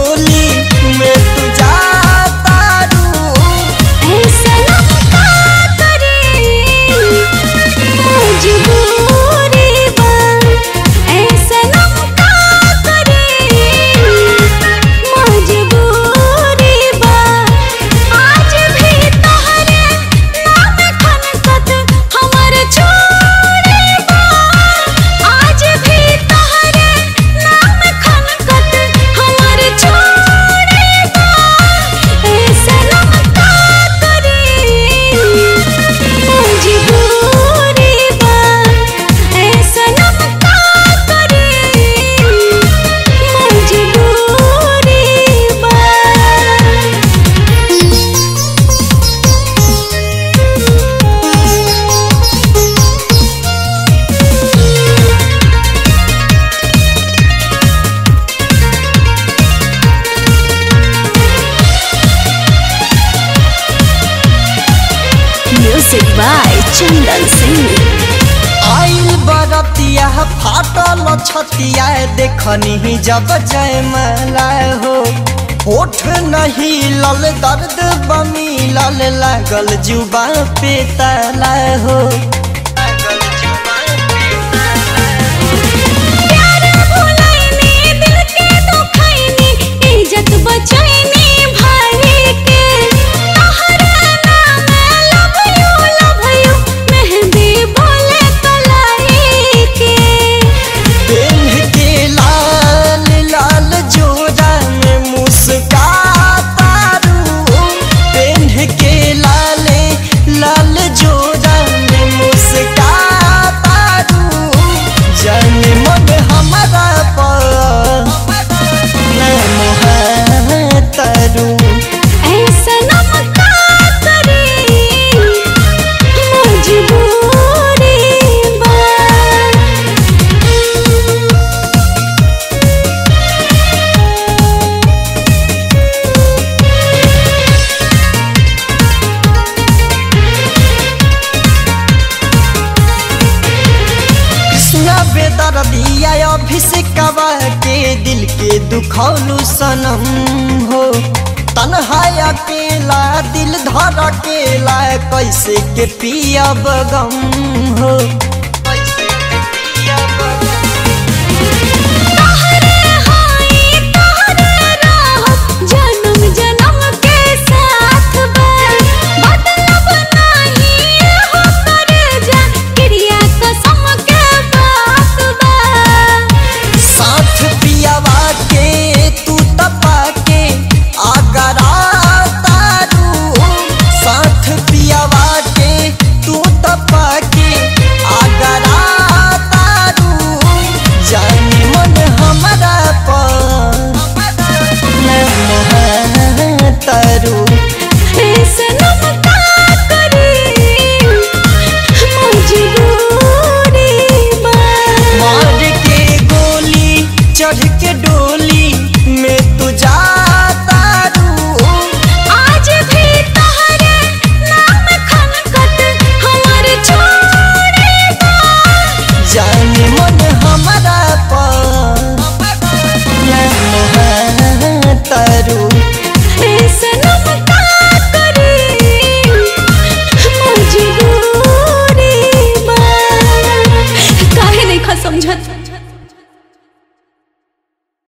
होली में तू जाता रू ऐसा का करे मजबूरी बा ऐसा का करे मजबूरी बा आज भी तोहरे नाम खनकत हमर छोड़े बा आज भी तोहरे नाम खनकत हमर छोड़े बा ऐसा का करे मजबूरी बा ऐसा का करे मजबूरी बा Music by Chandan Singh. आइल बरतिया फाटल छतिया देखनी जब जयमाला हो होठ नहीं लल दर्द बमी लल लागल जुबा पे ताला हो प्यार भुलाइनी दिल के दुखाइनी इज्जत बचाइनी भाई के तोहरा नाम लव यू लव यू मेहंदी बोले कलाई के पेन्ह के लाल लाल जोड़ा में मुस्काता रू पेन्ह के लाल लाल जोड़ा में मुस्काता रू जन मन हमारा पर तरू ऐसा नमका करे मजबूरी बा कृष्णा बेदर दिया अभिषेकवा के दिल के दुखौलू सनम हो तन्हा अकेला दिल धर अकेला कैसे के पियब गम हो